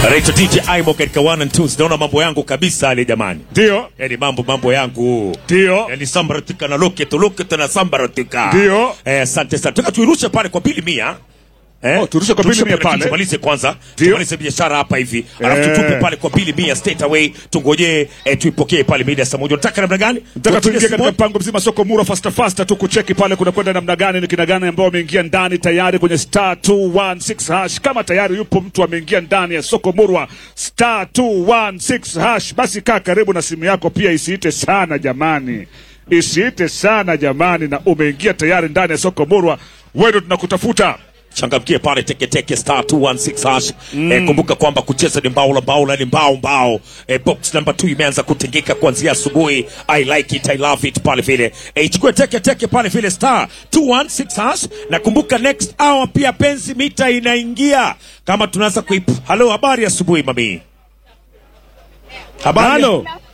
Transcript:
Anaitwa DJ Aimo katika one and two. Naona mambo yangu kabisa ale jamani. Ndio, Yaani mambo mambo yangu. ndio, Yaani sambaratika na loketo loketo na sambaratika. Ndio. Eh, asante sana. Tunataka tuirushe pale kwa bili mia. Eh? Oh, turushe kwa bili mia lakini pale. Tumalize kwanza. Ndio. Tumalize biashara hapa hivi. Alafu Eh. tutupe pale kwa bili mia straight away. Tungojee eh, tuipokee pale mida ya saa moja. Unataka namna gani? nataka tuingie Tuingie katika mpango mzima soko mura fasta fasta tu kucheki pale kuna kwenda namna gani, ni kina gani ambao wameingia ndani tayari kwenye star 216 hash. Kama tayari yupo mtu ameingia ndani ya soko murwa star 216 hash, basi kaa karibu na simu yako pia, isiite sana jamani, isiite sana jamani, na umeingia tayari ndani ya soko murwa, wewe ndo tunakutafuta. changamkie pale teketeke star 216 hash eh, kumbuka kwamba kucheza ni mbao la mbao la ni mbao mbao eh, box number 2 imeanza kutingika kuanzia asubuhi i like it i love it pale vile eh, chukue teke teke pale vile star 216 hash na kumbuka next hour pia penzi mita inaingia kama tunaanza kuip halo habari ya asubuhi mami habari Halo.